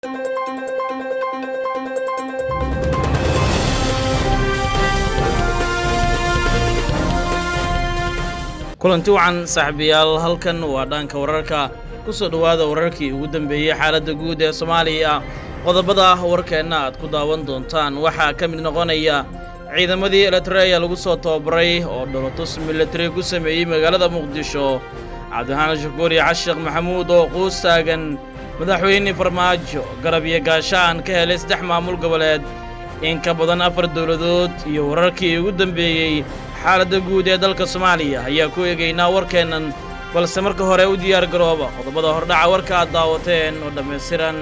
kulanti wacan saaxiibayaal halkan waa dhanka wararka ku soo dhowaada wararkii ugu dambeeyey xaaladda guud ee soomaaliya qodobada warkeenna aad ku daawan doontaan waxaa ka mid noqonaya ciidamadii eritreya lagu soo tababaray oo dholotus militari ku sameeyey magaalada muqdisho cabdiraxmaan shakuur iyo cashiikh maxamuud oo quus taagan madaxweyne farmaajo garab iyo gaashaan ka helay saddex maamul goboleed in ka badan afar dowladood iyo wararkii ugu dambeeyey xaaladda guud ee dalka soomaaliya ayaa ku eegaynaa warkeennan balse marka hore u diyaar garooba qodobada hordhaca warka aad daawateen oo dhammaystiran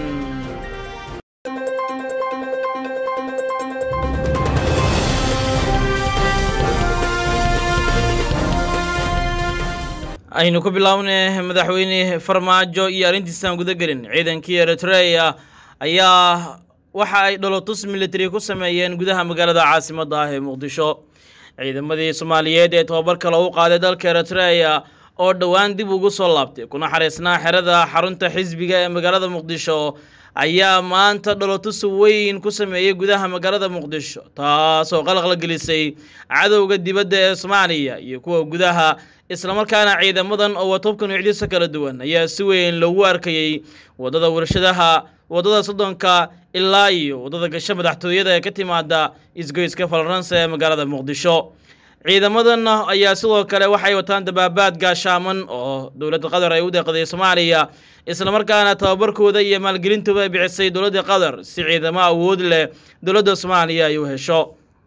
aynu ku bilownay madaxweyne farmaajo iyo arrintiisaan guda gelin ciidankii eritreya ayaa waxa ay dholotus militari ku sameeyeen gudaha magaalada caasimadda ah ee muqdisho ciidamadii soomaaliyeed ee tobabarka lagu qaaday dalka eritreya oo dhowaan dib ugu soo laabtay kuna xariisnaa xerada xarunta xisbiga ee magaalada muqdisho ayaa maanta dholotus weyn ku sameeyey gudaha magaalada muqdisho taasoo qalqal gelisay cadowga dibadda ee soomaaliya iyo kuwa gudaha islamarkaana ciidamadan oo watobka nuucdiisa kala duwan ayaa si weyn loogu arkayey waddada warshadaha waddada soddonka ilaa iyo waddada gasho madaxtooyada ee ka timaada isgoyska faransa ee magaalada muqdisho ciidamadan ayaa sidoo kale waxay wataan dabaabaad gaashaaman oo dowladda qatar ay u deeqday soomaaliya islamarkaana tababarkooda iyo maalgelintuba ay bixisay dowladda qatar si ciidamo awood leh dowladda soomaaliya ay u hesho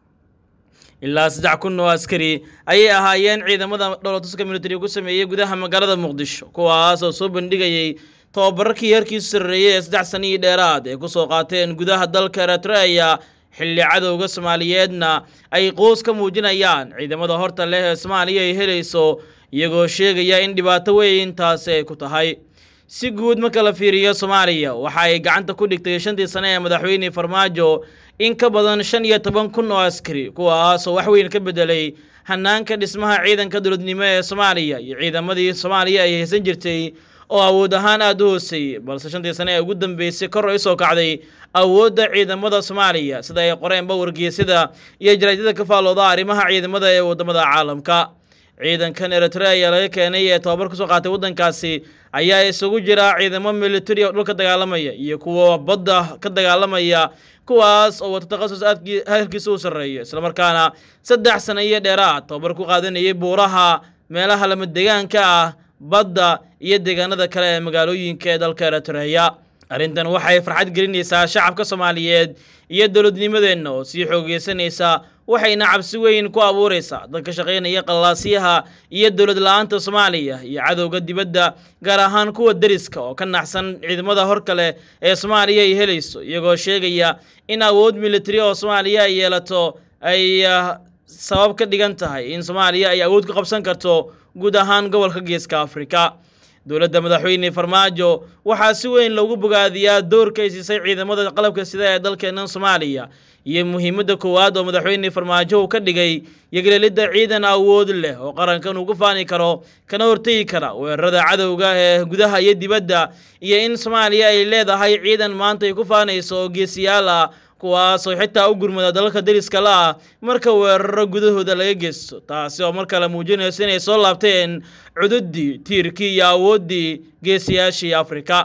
ilaa saddex kun oo askari ayay ahaayeen ciidamada dholotuska militari ku sameeyey gudaha magaalada muqdisho kuwaas oo soo bandhigayey tababararkii heerkiisu sarreeyey ee saddex sanihii dheeraad ay ku soo qaateen gudaha dalka eritreya xilli cadowga soomaaliyeedna ay qoos ka muujinayaan ciidamada horta leh ee soomaaliya ay helayso iyagoo sheegaya in dhibaato weyn taasi ay ku tahay si guud marka la fiiriyo soomaaliya waxa ay gacanta ku dhigtay shantii sane ee madaxweyne farmaajo in ka badan shan iyo toban kun oo askari kuwaasoo wax weyn ka bedelay hanaanka dhismaha ciidanka dowladnimo ee soomaaliya iyo ciidamadii soomaaliya ay haysan jirtay oo awood ahaan aada u hooseeyey balse shantii sane ee ugu dambeysay kor ay soo kacday awoodda ciidamada soomaaliya sida ay qoreenba wargeysyada iyo jaraadyada ka faallooda arrimaha ciidamada ee waddamada caalamka ciidankan eritreya laga keenay ee tababar kusoo qaatay waddankaasi ayaa isugu jira ciidamo militari oo dhulka dagaalamaya iyo kuwa badda ka dagaalamaya kuwaas oo wata takhasus aadkii heerkiisa u sarreeyo islamarkaana saddex sano iyo dheeraad tababar ku qaadanayay buuraha meelaha lamadegaanka ah badda iyo deegaanada kale ee magaalooyinka ee dalka eritreya arrintan waxay farxad gelinaysaa shacabka soomaaliyeed iyo dowladnimadeenna oo sii xoogeysanaysa waxayna cabsi weyn ku abuuraysaa dadka shaqaynaya qallaasyaha iyo dowlad la-aanta soomaaliya iyo cadowga dibadda gaar ahaan kuwa deriska oo ka naxsan ciidamada hor kale ee soomaaliya ay helayso iyagoo sheegaya in awood militari oo soomaaliya ay yeelato ay sabab ka dhigan tahay in soomaaliya ay awood ku qabsan karto guud ahaan gobolka geeska afrika dowladda madaxweyne farmaajo waxaa si weyn loogu bogaadiyaa doorka ay siisay ciidamada qalabka sida ee dalkeennan soomaaliya iyo muhiimadda koowaad oo madaxweyne farmaajo uu ka dhigay yogleelidda ciidan awood leh oo qarankan uu ku faani karo kana hortegi kara weerarada cadowga ee gudaha iyo dibadda iyo in soomaaliya ay leedahay ciidan maanta ay ku faanayso oo geesiyaal ah kuwaasoo xitaa u gurmada dalalka deriska la ah marka weeraro gudahooda laga geysto taasi oo mar kale muujinayso inay soo laabteen cududdii tiirkii iyo awooddii geesiyaashii afrika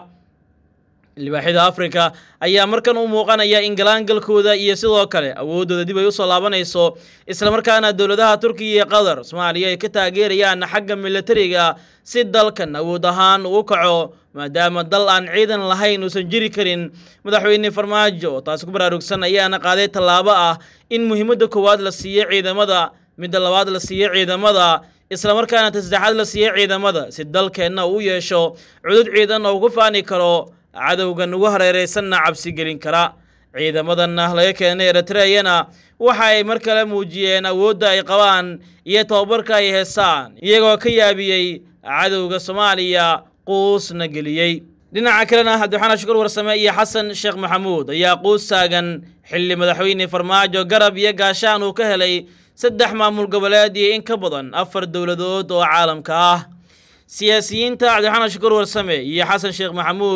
libaaxida afrika ayaa markan u muuqanaya in galaangalkooda iyo sidoo kale awooddooda dib ay usoo laabanayso islamarkaana dowladaha turkiya iyo qatar soomaaliya ay ka taageerayaan xagga militariga si dalkan awood ahaan ugu kaco maadaama dal aan ciidan lahayn uusan jiri karin madaxweyne farmaajo oo taasi ku baraarugsan ayaana qaaday tallaabo ah in muhiimadda koowaad la siiyo ciidamada midda labaad la siiyo ciidamada islamarkaana ta saddexaad la siiyo ciidamada si dalkeenna uu yeesho cudud ciidan oo ugu faani karo cadowgan ugu hareeraysanna cabsi gelin kara ciidamadanna laga keenay eritreyana waxa ay mar kale muujiyeen awoodda ay qabaan iyo tababarka ay heesaan iyagoo ka yaabiyey cadowga soomaaliya quusna geliyey dhinaca kalena cabdixaan shukur warsame iyo xasan sheekh maxamuud ayaa quus taagan xilli madaxweyne farmaajo garab iyo gaashaan uu ka helay saddex maamul goboleed iyo in ka badan afar dowladood oo caalamka ah siyaasiyiinta cabdixaan shukur warsame iyo xasan sheekh maxamuud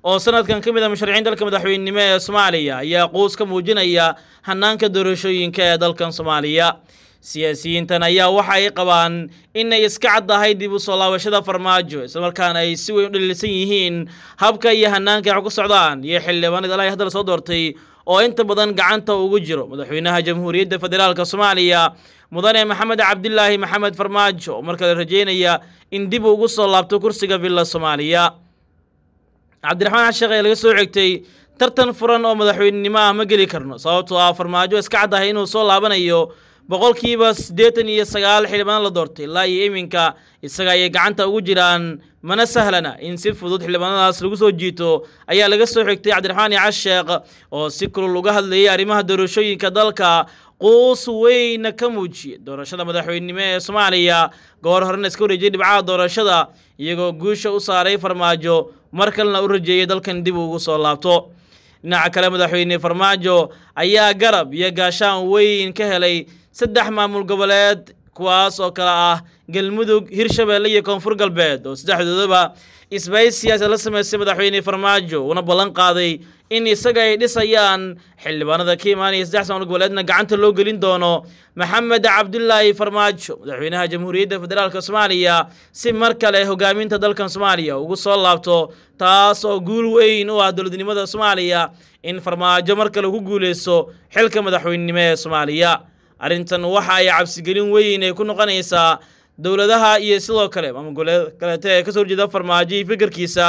oo sanadkan ka mid a musharaxiin dalka madaxweynenimo ee soomaaliya ayaa quus ka muujinaya hanaanka doorashooyinka ee dalkan soomaaliya siyaasiyiintan ayaa waxa ay qabaan inay iska caddahay dib u soo laabashada farmaajo islamarkaana ay si weyn u dhaliilsan yihiin habka iyo hanaanka ay wax ku socdaan iyo xildhibaanada ilaa hadda la soo doortay oo inta badan gacanta ugu jiro madaxweynaha jamhuuriyadda federaalka soomaaliya mudane maxamed cabdilaahi maxamed farmaajo oo markale rajeynaya in dib ugu soo laabto kursiga villa soomaaliya cabdiraxmaan xasheekh ayaa laga soo xigtay tartan furan oo madaxweynenimo ah ma geli karno sababtoo ah farmaajo iska caddahay inuu soo laabanayo boqolkiiba siddeetan iyo sagaal xildhibaan la doortay ilaa iyo iminka isaga ayay gacanta ugu jiraan mana sahlana in si fudud xildhibaanadaas lagu soo jiito ayaa laga soo xigtay cabdiraxmaan casheekh oo si kulul uga hadlayay arrimaha doorashooyinka dalka quus weyna ka muujiyay doorashada madaxweynenimo ee soomaaliya goor horena iska wareejiyay dhibcaha doorashada iyagoo guusha u saaray farmaajo mar kalena u rajeeyay dalkan dib ugu soo laabto dhinaca kale madaxweyne farmaajo ayaa garab iyo gaashaan weyn ka helay saddex maamul goboleed kuwaas oo kale ah galmudug hirshabeelle iyo koonfur galbeed oo saddexdoodaba isbays siyaasa la sameystay madaxweyne farmaajo uuna ballan qaaday in isaga ay dhisayaan xildhibaanada ka imaanaya saddex maamul goboleedna gacanta loo gelin doono maxamed cabdulaahi farmaajo madaxweynaha jamhuuriyadda federaalk soomaaliya si mar kale hogaaminta dalkan soomaaliya ugu soo laabto taas oo guul weyn u ah dowladnimada soomaaliya in farmaajo mar kale ku guuleysto xilka madaxweynenimo ee soomaaliya arrintan waxa ay cabsigelin weyn ay ku noqonaysaa dowladaha iyo sidoo kale maamul goboleed kaleete ee kasoo horjeeda farmaajo iyo fikirkiisa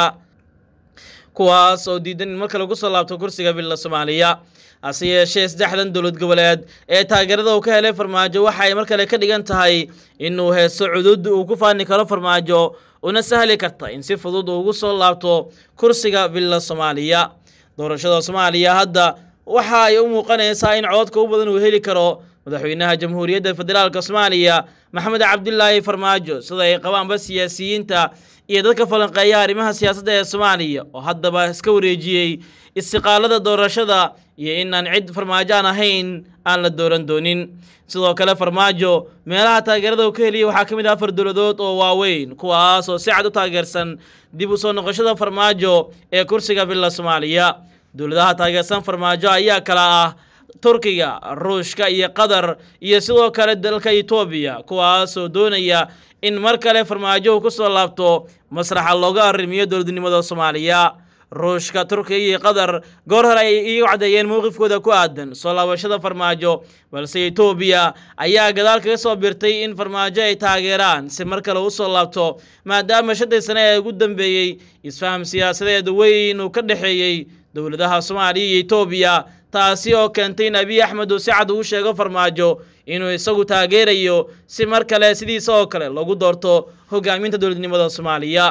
kuwaas oo diidan in mar kale kusoo laabto kursiga villa soomaaliya hase yeeshee saddexdan dowlad goboleed ee taageerada uu ka helay farmaajo waxa ay mar kale ka dhigan tahay inuu heeso cudud uu ku faani karo farmaajo una sahli karta in si fudud uu ugu soo laabto kursiga villa soomaaliya doorashada soomaaliya hadda waxa ay u muuqanaysaa in cododka u badan uu heli karo madaxweynaha jamhuuriyadda federaalk soomaaliya maxamed cabdilaahi farmaajo sida ay qabaanba siyaasiyiinta iyo dadka falanqeeya arrimaha siyaasadda ee soomaaliya oo haddaba iska wareejiyey istiqaalada doorashada iyo inaan cid farmaajo aan ahayn aan la dooran doonin sidoo kale farmaajo meelaha taageerada uu ka heliyay waxaa ka mid ah afar dowladood oo waaweyn kuwaas oo si cad u taageersan dib u soo noqoshada farmaajo ee kursiga villa soomaaliya dowladaha taageersan farmaajo ayaa kala ah turkiga ruushka iyo qatar iyo sidoo kale dalka etoobiya kuwaasoo doonaya in mar kale farmaajo uu ku soo laabto masraxa looga arrimiyo dowladnimada soomaaliya ruushka turkiga iyo qatar goor hore ay iiga caddeeyeen mowqifkooda ku aadan soo laabashada farmaajo balse etoobiya ayaa gadaal kaga soo birtay in farmaajo ay taageeraan si mar kale u soo laabto maadaama shantii sane ee ugu dambeeyey isfaham siyaasadeed weyn uu ka dhexeeyey dowladaha soomaaliya iyo etoobiya taasi oo keentay in abiy axmed uu si cad ugu sheego farmaajo inuu isagu taageerayo si mar kale sidiisa oo kale lagu doorto hogaaminta dowladnimada soomaaliya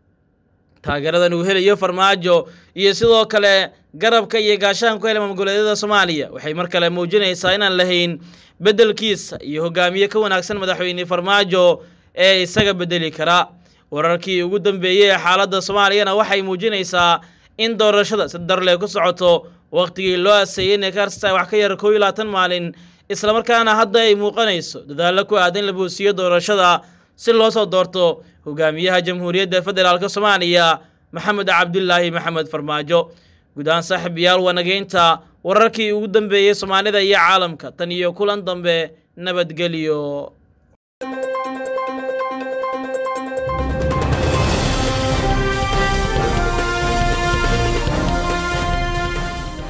taageeradan uu helayo farmaajo iyo sidoo kale garabka iyo gaashaan ku helay maamul-goboleedyada soomaaliya waxay mar kale muujinaysaa inaan lahayn beddelkiisa iyo hogaamiye ka wanaagsan madaxweyne farmaajo ee isaga bedeli kara wararkii ugu dambeeyey ee xaaladda soomaaliyana waxay muujinaysaa in doorashada si darle ku socoto wakhtigii loo aseeyey inay ka harsataa wax ka yar koob iyo labaatan maalin islamarkaana hadda ay muuqanayso dadaallo ku aadan la boosiyo doorashada si loo soo doorto hogaamiyaha jamhuuriyadda federaalk soomaaliya maxamed cabdulaahi maxamed farmaajo guud ahaan saaxiibayaal wanageynta wararkii ugu dambeeyey soomaalida iyo caalamka tan iyo kulan dambe nabadgelyo